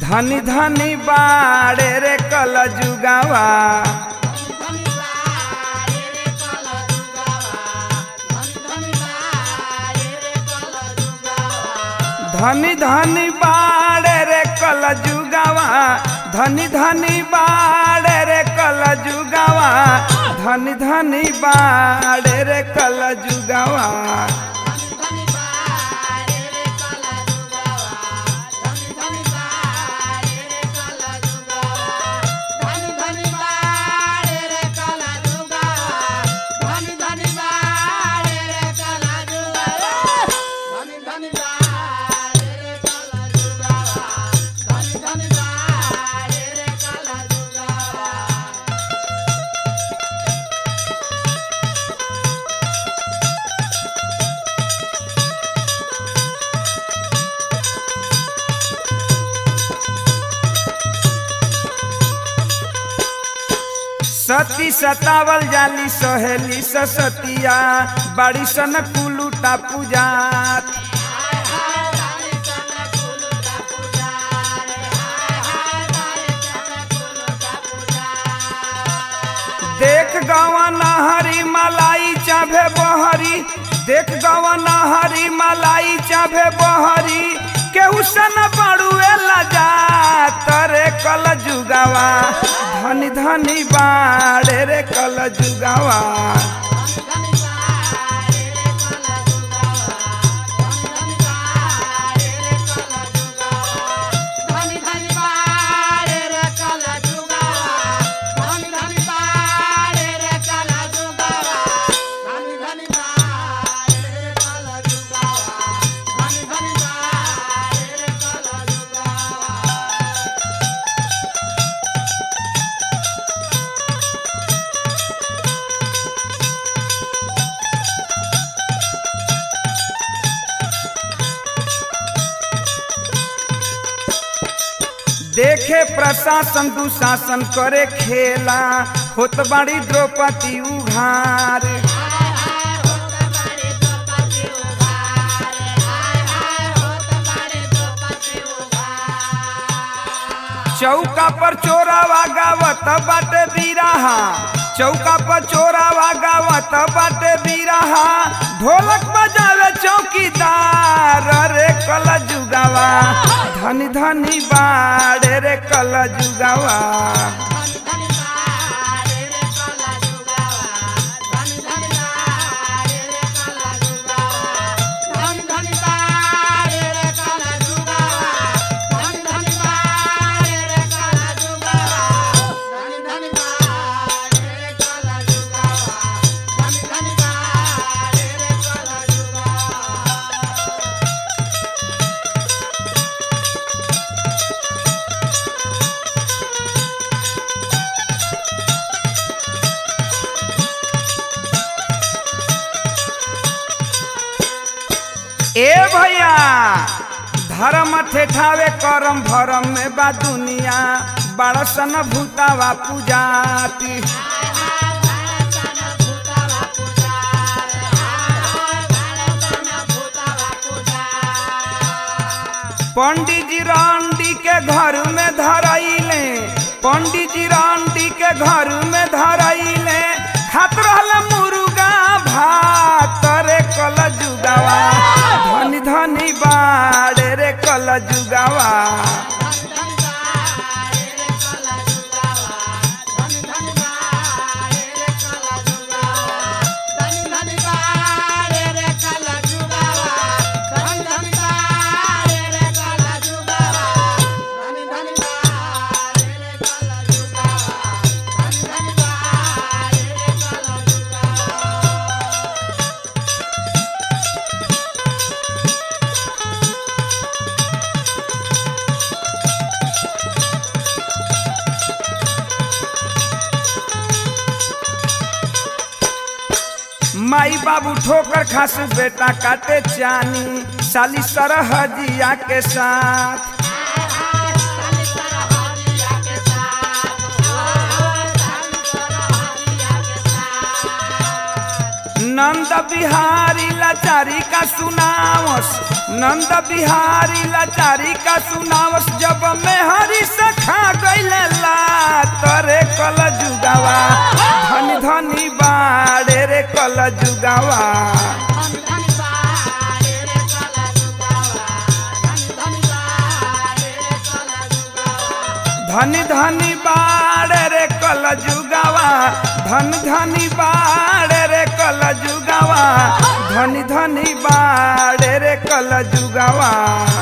धनी धनी बाड़े रे कल जुगावा धनी धनी बाड़े रे कल जुगावा धनी धनी बाड़े रे कल जुगावा धनी धनी बाड़े रे कल जुगावा सती सतावल जाली सहेली सतिया बाड़ी सन कुलूटा पूजात देख गवा नहरी मलाई चाभे बहरी देख गवा नहरी मलाई चाभे बहरी केहू सन बड़ुए लजा तरे कल जुगावा धनी धनी बाड़े रे कल जुगावा देखे प्रशासन दुशासन करे खेला होत बाड़ी द्रौपदी उघार चौका पर चोरावा गावत बाटे बीराहा चौका पर चोरावा गावत बाटे बीराहा ढोलक बजावे चौकीदार रे कल जुगावा धनी धनी बाड़े रे कल जुगावा ए भैया धर्म ठेठावे करम भरम में बा दुनिया बड़सन भूतावा पूजाती पंडित जी रांडी के घर में धरैले पंडित जी रांडी के घर में धरैले खात रहल मुर्गा भात रे कल जुगावा धनी धनी बाड़े रे कल जुगावा माई बाबू ठोकर खास बेटा काटे चानी साली सरहजिया के साथ नंद बिहारी लाचारी का सुनावस नंद बिहारी लाचारी का सुनावस जब मैं हरी सखा गइले ला तरे कल जुगावा धनी धनी बाड़े रे कल जुगावा धनी धनी बाड़े रे कल जुगावा धन धनी बाड़े रे कल जुगावा धनी धनी बाड़े रे कल जुगावा